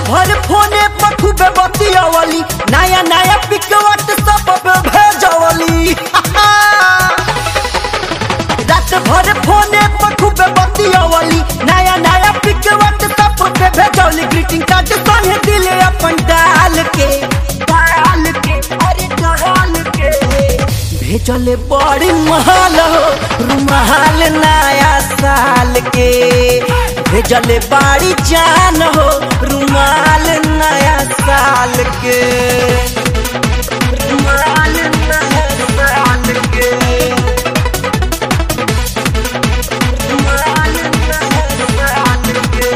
भर फोने पर खूबे बतियावली नया नया पिक व्हाट्सएप पे भेजवली रात भर फोने पर खूबे बतियावली नया नया पिक व्हाट्सएप पे भेजवली ग्रीटिंग कार्ड संगे दिले अपन डाल के डाल के अरे डाल के भेजले बड़ी महल हो रुमाल नया साल के भेजले बाड़ी जान हो रुमाल नया साल के रुमाल नया साल के रुमाल नया साल के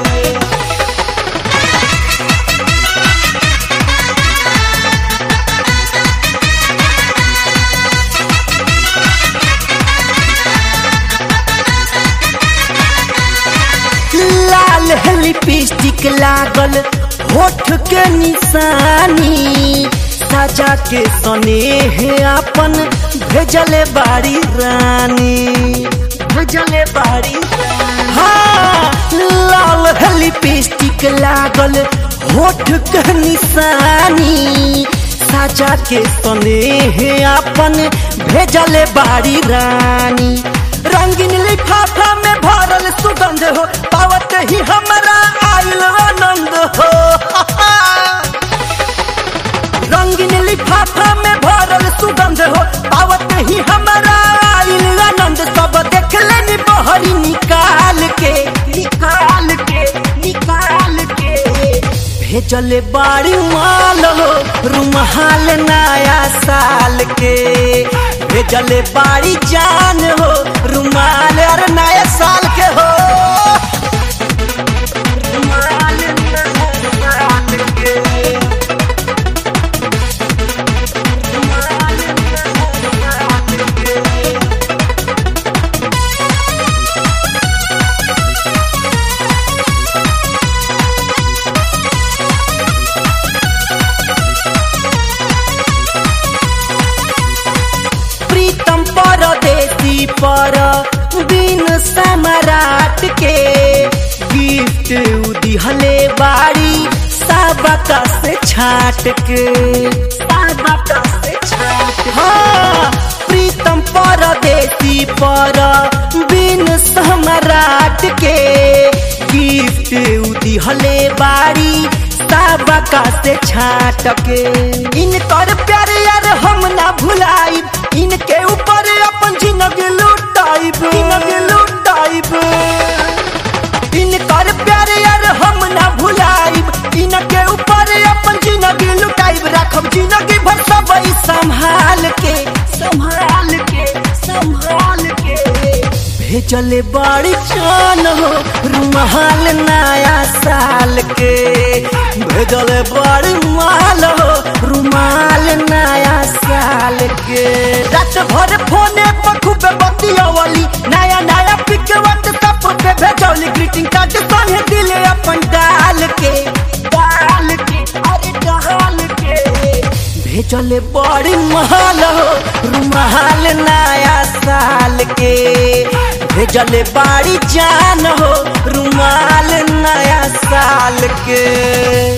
लाल लिपस्टिक लागल होठ के निशानी सजा के स्नेह अपन भेजले बाड़ी रानी भेजले बाड़ी रानी। हाँ लाल लिपस्टिक लागल होठ के निशानी सजा के स्नेह अपन भेजले बाड़ी रानी रंगीन लिफाफा में भरल सुगंध हो पावत ही हमारा आयल आनंद हो रंगीन लिफाफा में भरल सुगंध हो पावत ही हमारा आयल आनंद सब देख लेनी बहरी निकाल के निकाल के निकाल के भेजले बाड़ी माल हो रुमाल नया साल के भेजले बाड़ी जान हो रुमाल और नया साल के हो रुमाल नया साल के रुमाल नया साल के प्रीतम परदेसी पर बिन सम्राट के गिफ्ट उदिहले बाड़ी सबका से छाट के सबका से छाट हाँ प्रीतम परदेसी पर बिन सम्राट के गिफ्ट उदिहले बाड़ी सबका से छाट के इनकर प्यार यार हम ना भुलाई इनके ऊपर अपन जिंदगी लुटाइब जिंदगी लुटाइब इनकर प्यार यार हम ना भुलाइब इनके ऊपर अपन जिंदगी लुटाइब रखब जिंदगी भर सब ई संभाल के संभाल के संभाल के भेजले बड़ी जान हो रुमाल नया साल के भेजले बड़ी माल हो रुमाल नया साल के रात भर फोने पर खूब बतियावली नया नया पिक व्हाट्सएप पे भेजौली ग्रीटिंग कार्ड संगे दिले अपन डाल के डाल के अरे डाल के भेजले बड़ी महल हो रुमाल नया साल के भेजले बाड़ी जान हो रुमाल नया साल के